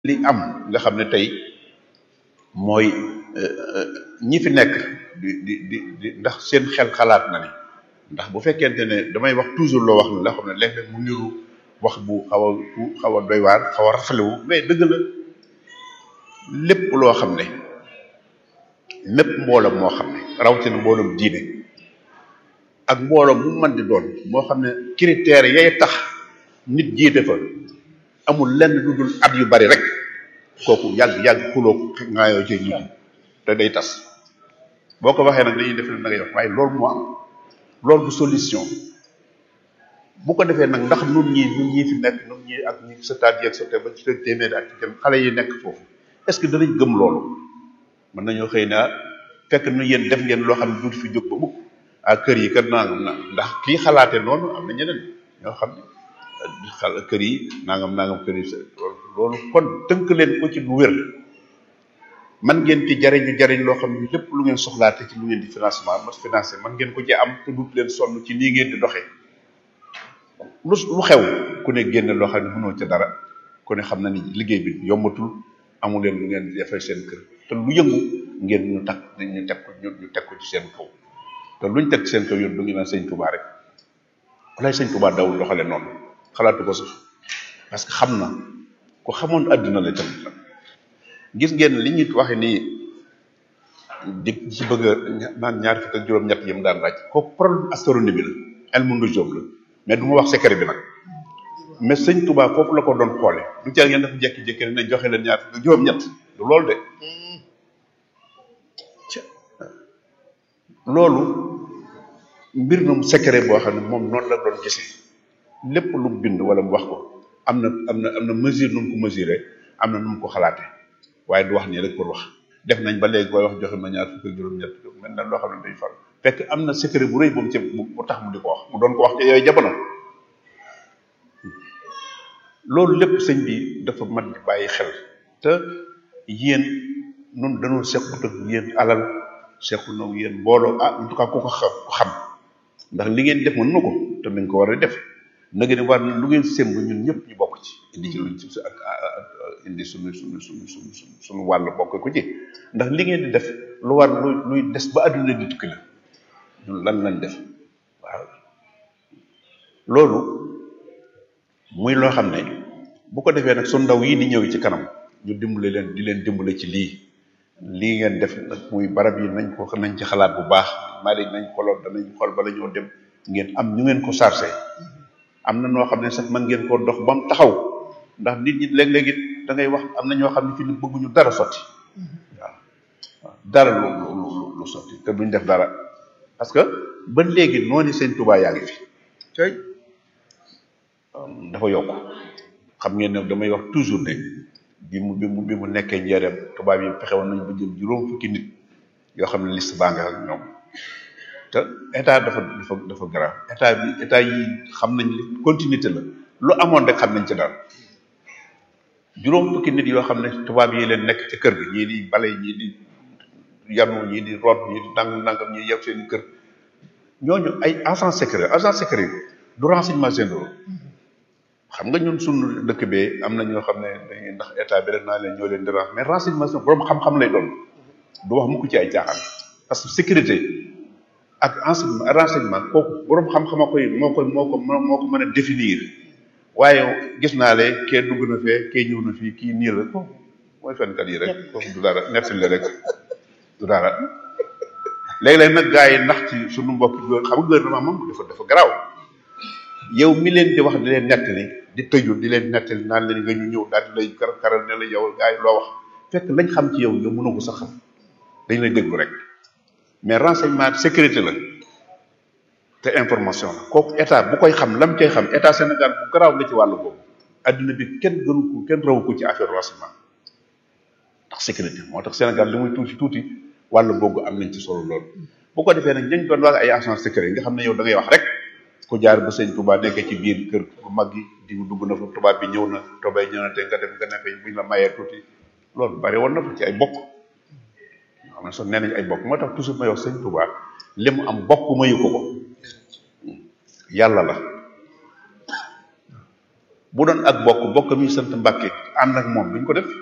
li am nga xam ne tey mooy ñi fi nekk di di di di ndax seen xel xalaat na ni ndax bu fekkente ne damay wax toujours loo wax ne la xam ne léeg-léeg mu niru wax bu xaw a bu xaw a doy waar xaw a rafalewu mais dëgg la lépp loo xam ne mépp mbooloom moo xam ne rawatina mbooloom diine ak mbooloom mu mën di doon moo xam ne critères yay tax nit jiite fa amul lenn lu dul at yu bari rek kooku yàgg yàgg xuloo ngaayoo ci nit te day tas boo ko waxee nag dañuy def na ngay wax waaye loolu moo am loolu du solution bu ko defee nag ndax nun ñi nun ñi fi nekk nun ñi ak ñi sëtaat yi ak sëtaat ba ci téeméeri ak ci xale yi nekk foofu est-ce que danañ gëm loolu mën nañoo xëy na fekk nu yéen def ngeen loo xam ne duuti fi jóg ba mukk ak kër yi kat nangam na ndax kii xalaate noonu am na ñeneen ñoo xam ne xal kër yi nangam nangam kër yi loolu kon tënk leen ko ci lu wér man ngeen ci jariñu jariñ loo xam ne lépp lu ngeen soxlaate ci lu ngeen di financement ma financé man ngeen ko ci am te dut leen sonn ci nii ngeen di doxee lu lu xew ku ne génne loo xam ne mënoo ca dara ku ne xam na ni liggéey bi yombatul amu leen lu ngeen defee seen kër te lu yëngu ngeen ñu takk ñu teg ko ñu teg ko ci seen kaw te luñ teg ci seen kaw yoon du ngi naan sëñ Touba rek walaay sëñ Touba dawul doxale noonu xalaatu ko sax parce que xam na ku xamoon àdduna la tamit la gis ngeen li ñuy waxe nii di ci bëgg a naan ñaar fukk ak juróom-ñett yëm daan laaj kooku problème astronomie bi la elmu nujum la mais du ma wax secret bi nag mais sëñ Touba foofu la ko doon xoole du ca ngeen dafa jekki-jekki ne joxe leen ñaar fukk ak juróom-ñett du loolu de loolu mbir na secret boo xam ne moom noonu la doon gisee lépp lu mu bind wala mu wax ko am na am na am na mesure nu mu ko mesuré am na nu mu ko xalaatee waaye du wax nii rek pour wax def nañ ba léegi booy wax joxe ma ñaar fukk ak juróom-ñett mel na loo xam ne day far fekk am na secret bu rëy bu mu ci bu tax mu di ko wax mu doon ko wax ci yooyu jamono loolu lépp sëñ bi dafa mat di bàyyi xel te yéen nun dañoo sequt ak yéen alal sequ na yéen mbooloo ah en tout cas ku ko xam ndax li ngeen def mën na ko te nañ ko war a def na ngeen war lu ngeen sémb ñun ñëpp ñu bokk ci indi ci luñ ci ak indi suñu suñu suñu suñu suñu wàll bokk ko ci ndax li ngeen di def lu war luy luy des ba àdduna di tukki la ñun lan lañ def waaw loolu muy loo xam ne bu ko defee nag su ndaw yi di ñëw ci kanam ñu dimbale leen di leen dimbale ci lii lii ngeen def nag muy barab yi nañ ko nañ ci xalaat bu baax mari nañ xoloon danañ xool bala ñoo dem ngeen am ñu ngeen ko chargé am na noo xam ne sax man ngeen koo dox ba mu taxaw ndax nit ñi léeg-léeg it da ngay wax am na ñoo xam ne fi ni bëgguñu dara sotti waaw waaw dara lu lu lu sotti te duñ def dara parce que ba léegi noonu seen Tuubaa yaa ngi fi tey dafa yokk xam ngeen ne damay wax toujours ne bi mu bi mu bi mu nekkee njëriñam tubaab yi fexe woon nañu ba jël juróom fukki nit yoo xam ne liste baa nga ak ñoom te état dafa dafa dafa grave état bi état yi xam nañ li continuité la lu amoon rek xam nañ ci daal juróom fukki nit yoo xam ne tubaab yi leen nekk ci kër gi ñii di bale ñii di yanu ñii di root ñii di nangam nangam ñii yeb seen kër ñooñu ay agent secret agent secret du renseignement généraux xam nga ñun sunu dëkk bee am na ñoo xam ne dañuy ndax état bi rek naa leen ñoo leen di renseigner mais renseignement borom xam-xam lay doon du wax mukk ci ay caaxaan parce que sécurité ak enseignement renseignement kooku borom xam-xama koy moo koy moo ko moo ko mën a définir waaye gis naa le kee dugg na fee kee ñëw na fii kii nii la ko mooy fenkat yi rek kooku du dara nettali la rek du dara léeg-léeg nag gars yi ndax ci sunu mbokk xam nga gouvernement moom dafa dafa garaaw yow mi leen di wax di leen nettali di tëju di leen nettali naan leen nga ñu ñëw daal di lay kar karal ne la yow gars yi loo wax fekk lañ xam ci yow yow mënoo ko sax xam dañ lay déglu rek mais renseignement sécurité la te information la kooku état bu koy xam lam cay xam état Sénégal bu garaaw la ci wàllu boobu adduna bi kenn gënu ko kenn rawu ko ci affaire renseignement ndax sécurité moo tax Sénégal li muy tuuti tuuti wàllu boobu am nañ ci solo loolu bu ko defee nag ñañ doon wax ay agent secret nga xam ne yow da ngay wax rek ku jaar ba sëñ Touba nekkee ci biir kër bu mag gi di dugg na fa tubaab bi ñëw na tobay ñëw na te nga dem nga nekk buñ la mayee tuuti loolu bari woon na fa ci ay bokk xam ne sax nee nañ ay bokk moo tax toujours may wax sëñ Touba li mu am bokk mayu ko ko yàlla la bu doon ak bokk bokk mi sant Mbàkke ànd ak moom duñ ko def